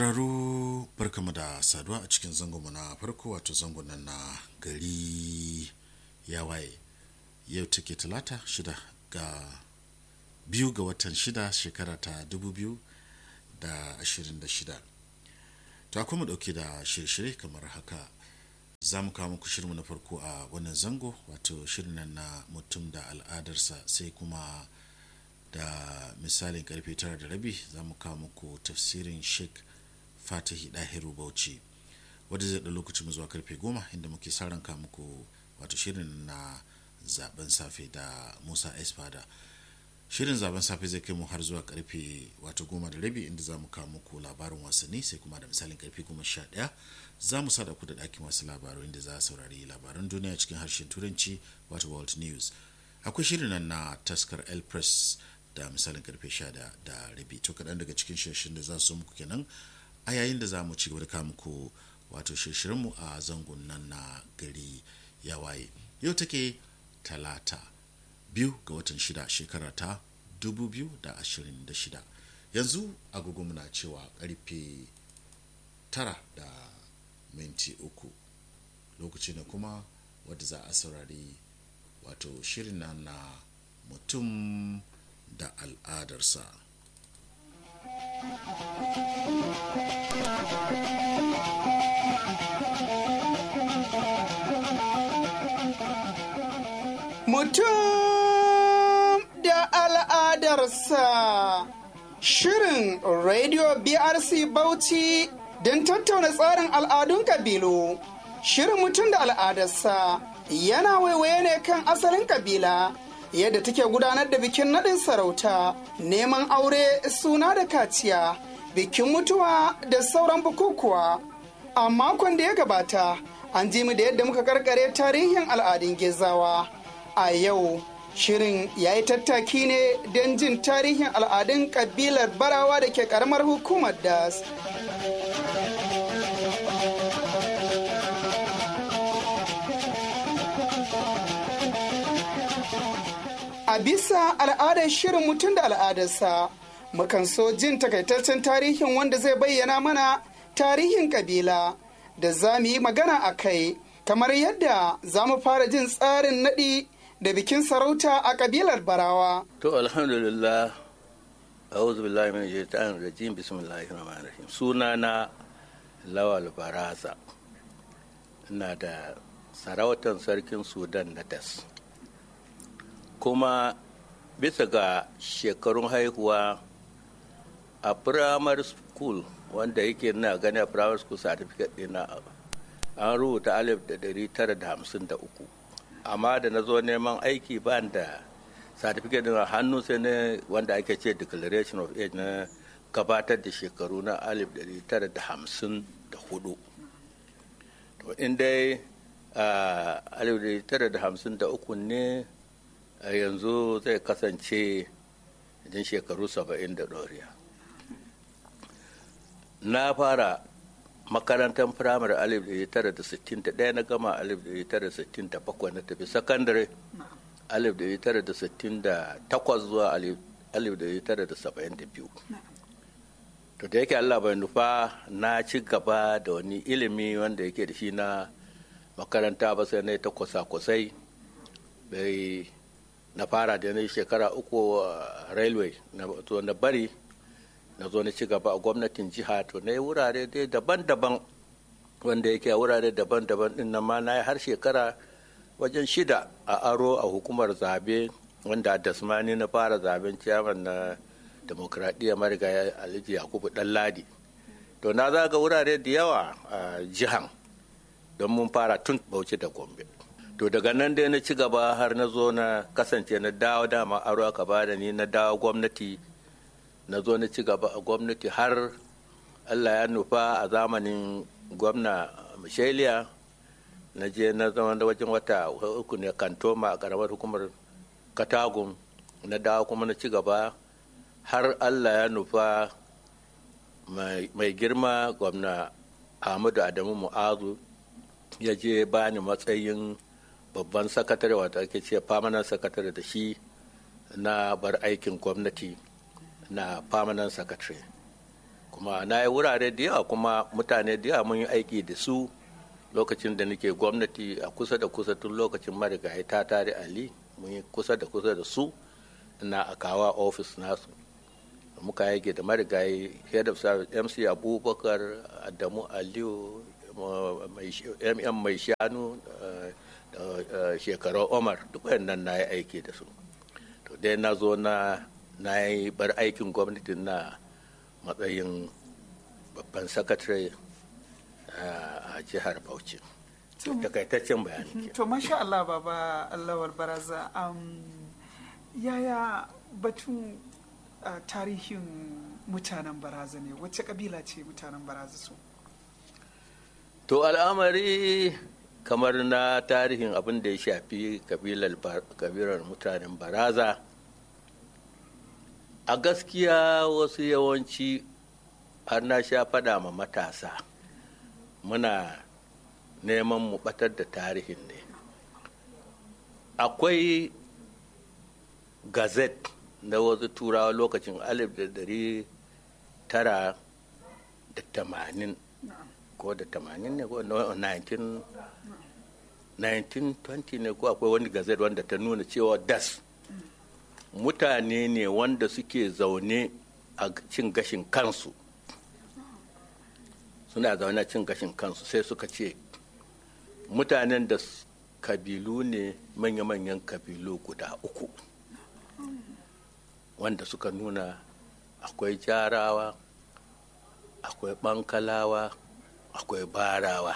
Raro barkamu da saduwa a cikin zangonmu na farko wato zangon nan na gari ya waye yau take talata shida ga biyu ga watan shida shekara ta dubu biyu da ashirin da shida ta kuma dauke da shirye-shirye kamar haka za mu kawo muku shirinmu na farko a wannan zango wato shirin nan na mutum da al'adarsa sai kuma da misalin karfe tara da rabi za mu kawo muku tafsirin sheikh fatihi dahiru bauchi wadda zai da lokacin zuwa karfe goma inda muke sa ranka muku wato shirin na zaben safe da musa espada shirin zaben safe zai kai mu har zuwa karfe wato goma da rabi inda za mu kawo muku labarin wasanni sai kuma da misalin karfe goma sha ɗaya za mu sada ku da ɗakin wasu labaru inda za a saurari labaran duniya cikin harshen turanci wato world news akwai shirin nan na taskar el press da misalin karfe sha da rabi to kaɗan daga cikin shirin da za su muku kenan a yayin da za mu ci gaba da kawo muku wato shirshirinmu a zangon nan na gari ya waye yau take talata biyu ga watan shida shekara ta dubu biyu da ashirin da shida yanzu agogo muna cewa karfe tara da minti uku lokaci ne kuma wadda za a saurari wato shirin nan na mutum da al'adarsa Mutum da al'adarsa Shirin Radio BRC Bauchi don tattauna tsarin al'adun kabilu. Shirin mutum da al'adarsa yana waiwaye ne kan asalin kabila. yadda take gudanar da bikin naɗin sarauta neman aure suna da kaciya bikin mutuwa da sauran bukukuwa a makon da ya gabata an ji mu da yadda muka karkare tarihin al'adun gezawa a yau shirin ya yi tattaki ne don jin tarihin al'adun kabilar barawa da ke karamar hukumar das A bisa al'adar shirin mutum da al'adarsa, mukan so jin takaitaccen tarihin wanda zai bayyana mana tarihin kabila da za mu yi magana a kai, kamar yadda za mu fara jin tsarin naɗi da bikin sarauta a kabilar Barawa. To alhamdulillah, a'udhu billahi min shaitanir rajim bismillahir rahmanir rahim. Sunana Lawal Baraza. Ina da sarautar sarkin Sudan na Das. kuma bisa ga shekarun haihuwa a primary school wanda yake na gani a primary school certificate ɗina an rubuta alif da dari tara da hamsin da uku amma da na zo neman aiki ba da certificate ɗin hannu sai ne wanda ake ce declaration of age na gabatar da shekaru na alif dari tara da hamsin da hudu to in dai alif dari tara da hamsin da uku ne a yanzu zai kasance jin shekaru saba'in da ɗoriya na fara makarantar firamare alif da tara da sittin da ɗaya na gama alif da tara da sittin da bakwai na tafi sakandare alif da tara da sittin da takwas zuwa alif da tara da saba'in da biyu to da yake allah bai nufa na ci gaba da wani ilimi wanda yake da shi na makaranta ba sai na ta kwasa-kwasai bai na fara da na shekara uku railway na zo na bari na zo na ci gaba a gwamnatin jiha to na yi wurare dai daban-daban wanda yake a wurare daban-daban din nan ma na yi har shekara wajen shida a aro a hukumar zabe wanda a dasmani na fara zaben ciyaman na demokradiyya mariga alhaji yakubu ladi to na zaga wurare da yawa a jihan don mun fara tun bauchi da gombe to daga nan dai na ci gaba har na zo na kasance na dawo dama aro aka bada ni na dawo gwamnati na zo na ci gaba a gwamnati har allah ya nufa a zamanin gwamna michelia na je na zama da wajen wata uku ne kantoma a karamar hukumar katagun na dawo kuma na ci gaba har allah ya nufa mai girma gwamna ahmadu adamu mu'azu ya je bani matsayin babban sakatare wata ake ce permanent sakatare da shi na bar aikin gwamnati na permanent secretary kuma na yi wurare da yawa kuma mutane da yawa mun yi aiki da su lokacin da nake gwamnati a kusa da kusa tun lokacin marigayi ta tare ali mun yi kusa da kusa da su na akawa ofis nasu muka yage da marigayi head of service mc abubakar adamu aliyu mm mai shanu da shekarar omar duk nan na yi aiki da su to dai na zo na na yi bar aikin gwamnatin na matsayin babban sakatare a jihar bauchi takaitaccen bayani to masha Allah baba Allah baraza yaya batun Uh, tarihin mutanen baraza ne wacce kabila ce mutanen baraza su to al'amari kamar na tarihin abin da ya shafi kabilar mutanen baraza a gaskiya wasu yawanci har na sha fada ma matasa muna neman mu batar da tarihin ne akwai gazette na wasu turawa lokacin alif da dari tara da tamanin ko da tamanin ne ko 1920 ne ko akwai wani gazet wanda ta nuna cewa das mutane ne wanda suke zaune a cin gashin kansu suna zaune a cin gashin kansu sai suka ce mutanen da kabilu ne manya-manyan kabilu guda uku wanda suka nuna akwai jarawa akwai bankalawa akwai barawa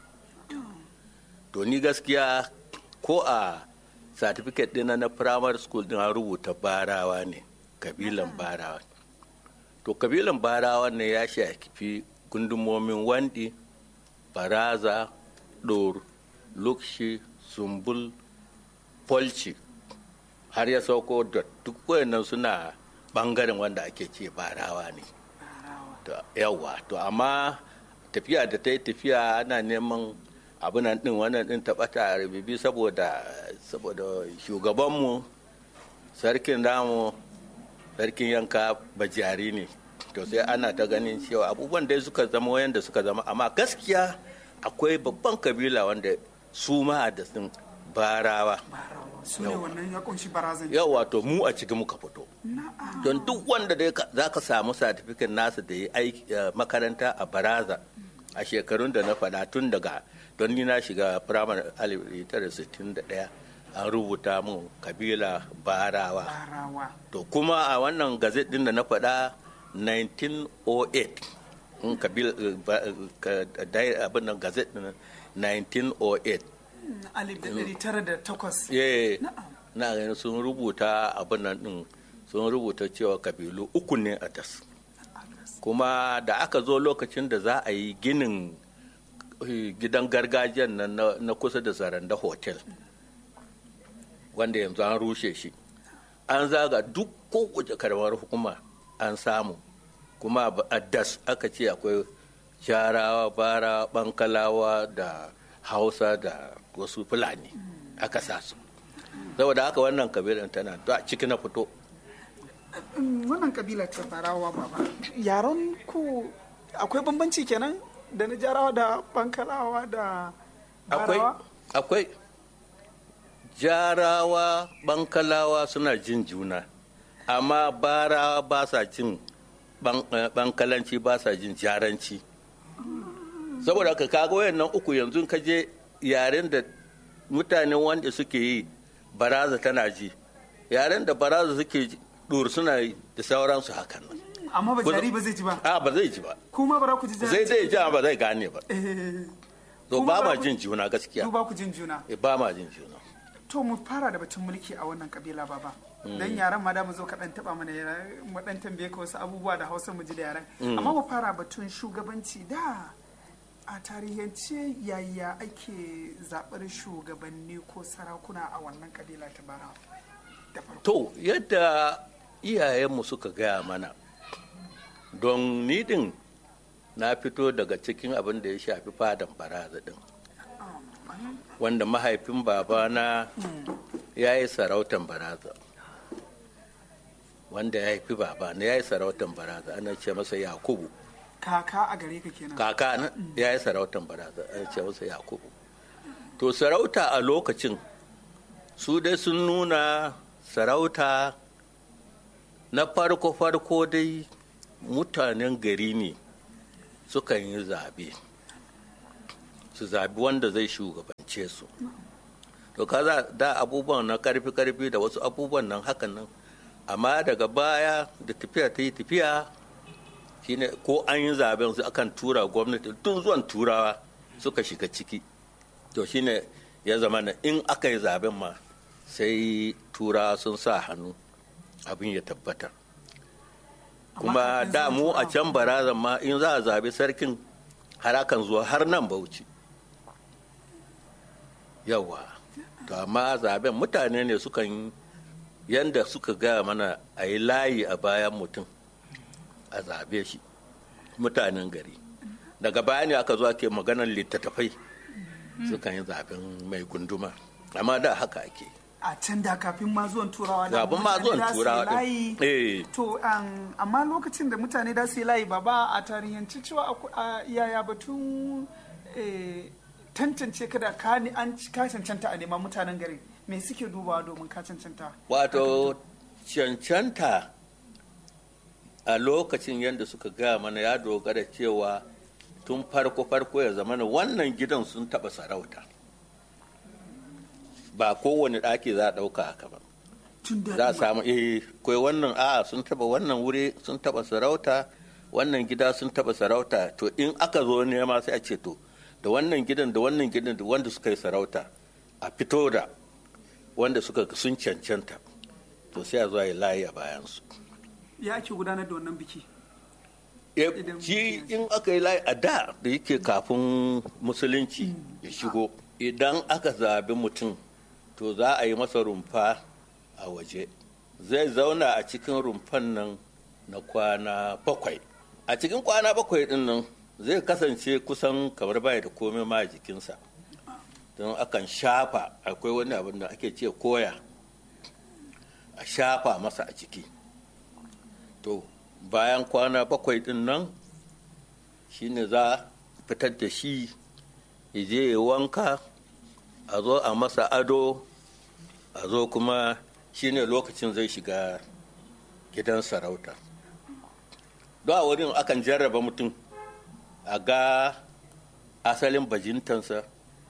to ni gaskiya ko a certificate dina na primary school din an rubuta barawa ne kabilan barawa to kabilan barawa ne ya shafi gundumomin wandi baraza ɗor lukshi sumbul polci har ya sauko da duk wayannan suna bangaren wanda ake ce barawa ne yawa to amma tafiya da ta yi tafiya ana neman abinan din wannan din taɓata a rububi saboda saboda shugabanmu sarkin namu sarkin yanka bajari ne to sai ana ta ganin cewa abubuwan da suka zama wayanda suka zama amma gaskiya akwai babban kabila wanda su ma da sun barawa su ne wannan ya kunshi barazan yau wato mu a cikin muka fito don duk wanda da za ka samu satifikin nasa da ya aiki makaranta a baraza a shekarun da na faɗa tun daga don ni na shiga firamare 1961 an rubuta mun kabila barawa to kuma a wannan gazet din da na faɗa 1908 in kabila abin nan gazet din 1908 alif da ɗari tara da takwas na ganin sun rubuta abin nan din sun rubuta cewa kabilu uku ne a das kuma da aka zo lokacin da za a yi ginin gidan gargajiyan nan na kusa da zaranda hotel wanda yanzu an rushe shi an zaga duk kowace karamar hukuma an samu kuma a das aka ce akwai jarawa bara bankalawa da hausa da wasu fulani aka sa su saboda haka wannan kabilan tana a ciki na fito wannan kabila ta barawa baba yaron ku akwai bambanci kenan da na jarawa da bankalawa da barawa akwai jarawa bankalawa suna jin juna amma barawa ba sa jin bankalanci ba sa jin jaranci saboda ka kaga wayannan uku yanzu ka je yaren da mutanen wanda suke yi baraza tana ji yaren da baraza suke dur suna yi da sauransu hakan nan amma ba jari ba zai ji ba a ba zai ji ba kuma bara ku ji zai zai ji ba zai gane ba to ba ma jin juna gaskiya ba ku jin juna ba ma jin juna to mu fara da batun mulki a wannan kabila baba dan yaran ma da mu zo ka dan taba mana mu dan tambaye ka wasu abubuwa da Hausa mu ji da yaran amma mu fara batun shugabanci da a tarihance yaya ake zaɓar shugabanni ko sarakuna a wannan kabila ta bara to yadda iyayenmu suka gaya mana don nidin na fito daga cikin abin da ya shafi fadan baraza din wanda mahaifin babana ya yi sarautan baraza wanda ya haifi babana ya yi sarautan baraza ana ce masa yakubu kaka a gare ka kenan kaka na ya yi sarautan baraza a ce masa yakubu to sarauta a lokacin su dai sun nuna sarauta na farko-farko dai mutanen gari ne sukan yi zabe su zabi wanda zai shugabance su to kaza da abubuwan na karfi-karfi da wasu abubuwan nan hakan nan amma daga baya da tafiya ta yi tafiya shine ko an yi zaben su akan tura gwamnati tun zuwan turawa suka shiga ciki to shine ya zama na in aka yi zaben ma sai turawa sun sa hannu abin ya tabbata kuma da mu a can barazan ma in za a zabi sarkin har akan zuwa har nan bauchi yawa to amma zaben mutane ne sukan yanda suka gaya mana a yi layi a bayan mutum a zabe shi mutanen gari daga baya ne aka zo ake maganar littattafai sukan yi zaben mai gunduma amma da haka ake a can da kafin ma zuwan turawa da Kafin ma zuwan mutane za su yi turawa din. layi. Eh. to um, amma lokacin da mutane da su yi layi ba ba a tarihanci cewa aku- a yaya batun eh, tantance ka da ka ni- an ka cancanta a neman mutanen gari me suke dubawa domin ka cancanta wato cancanta a lokacin yadda suka gaya mana ya dogara cewa tun farko-farko ya zama wannan gidan sun taɓa sarauta ba kowane ɗaki za a ɗauka haka ba tun da za a samu eh kai wannan a sun taba wannan wuri sun taba sarauta wannan gida sun taba sarauta to in aka zo nema sai a ce to da wannan gidan da wannan gidan da wanda suka yi sarauta a fito da wanda suka sun cancanta to sai a zo a yi layi a bayansu ya ake gudanar da wannan biki Eh, Idan shi mutum in aka yi layi a da da yake kafin musulunci ya shigo idan aka zabi mutum to za a yi masa rumfa a waje zai zauna a cikin rumfan nan na kwana bakwai a cikin kwana bakwai din nan zai kasance kusan kamar baya da komai ma a jikinsa don akan shafa akwai wani abin da ake ce koya a shafa masa a jiki to bayan kwana bakwai din nan shine za a fitar da shi ya je ya wanka a zo a masa ado a zo kuma shine lokacin zai shiga gidan sarauta don a wurin akan jarraba mutum a ga asalin bajintansa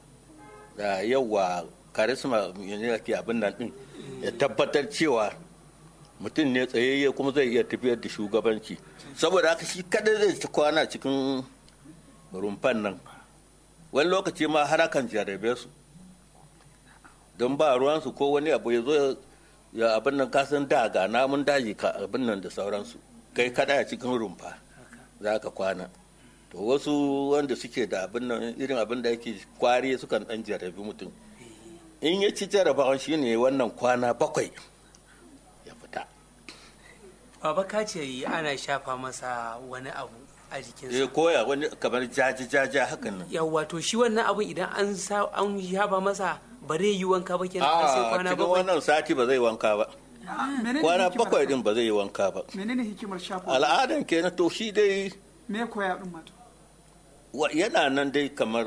da yawa karisma ne ke abin nan din ya tabbatar cewa mutum ne tsayayye kuma zai iya tafiyar da shugabanci saboda haka shi kada zai ci kwana cikin rumfan nan wani lokaci ma har akan jarrabe su don ba ruwansu ko wani abu ya zo ya abin nan kasan da ga namun daji ka abin nan da sauransu kai kada a cikin rumfa za ka kwana to wasu wanda suke da abin nan irin abin da yake kwari sukan dan jarrabi mutum in ya ci jarrabawan shine wannan kwana bakwai ya fita Baba ka ce ana shafa masa wani abu a ya jikinsa. koya wani kamar jaji jaja hakan nan Yawwa to shi wannan abun idan an sa an shafa masa ba zai yi wanka ba kenan har sai a kwana cikin bakwai. wannan sati ba zai wanka ba menene kwana hikimar bakwai haka? din ba zai yi wanka ba menene hikimar shafa al'adan kenan to shi dai me koya din mato wa- yana nan dai kamar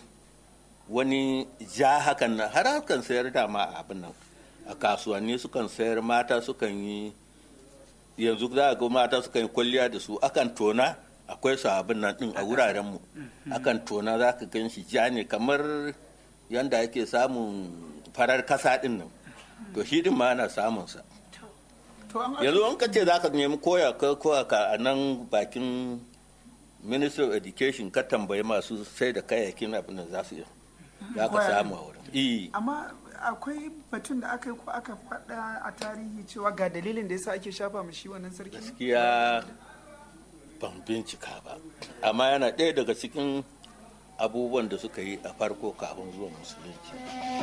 wani ja hakan nan har hakan sayar da ma abin nan a kasuwanni sukan sayar mata sukan yi yanzu za a ga mata sukan yi kwalliya da su akan tona akwai su abin nan din a wurarenmu akan tona za ka gan shi ja ne kamar yanda ake samun farar kasa din nan to shi din ma ana samunsa to an yanzu an kace za ka nemi koya ka koya ka a nan bakin ministry of education ka tambayi masu sai da kayayyakin abin da za su yi za ka Koya samu a wurin Eh, amma akwai batun da aka yi ko aka faɗa a tarihi cewa ga dalilin da yasa ake shafa mashi wannan sarki gaskiya ban bincika ba amma yana ɗaya daga cikin abubuwan da suka yi a farko kafin zuwa musulunci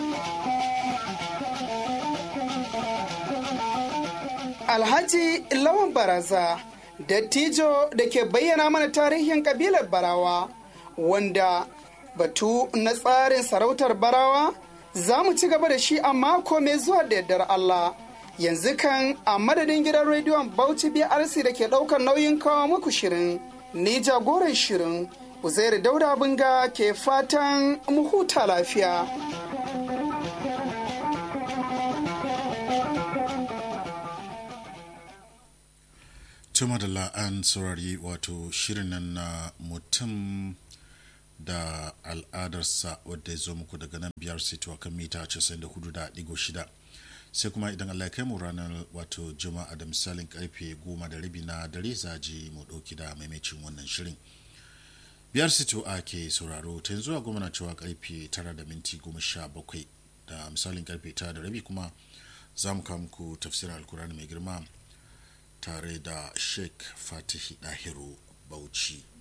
Alhaji Lawan Baraza, dattijo da ke bayyana mana tarihin kabilar Barawa, wanda batu na tsarin sarautar Barawa za mu ci gaba da shi a mako mai zuwa da yardar Allah. Yanzu kan a madadin gidan rediyon Bauchi BRC da ke ɗaukar nauyin kawo muku shirin ni jagoran shirin Uzairu Dauda Bunga ke fatan mu huta lafiya. tuma da la'an saurari wato shirin nan na mutum da al'adarsa wadda ya zo muku daga nan biyar sito kan mita 94.6 sai kuma idan allah kai mu ranar wato juma'a da misalin karfe goma da rabi na dare zaji mu ɗauki da maimacin wannan shirin biyar sito a ke sauraro ta yanzu a goma na cewa karfe tara da minti goma sha bakwai da misalin karfe tara da rabi kuma za mu kawo muku tafsirin alkurani mai girma tare da sheikh fatihi dahiru bauchi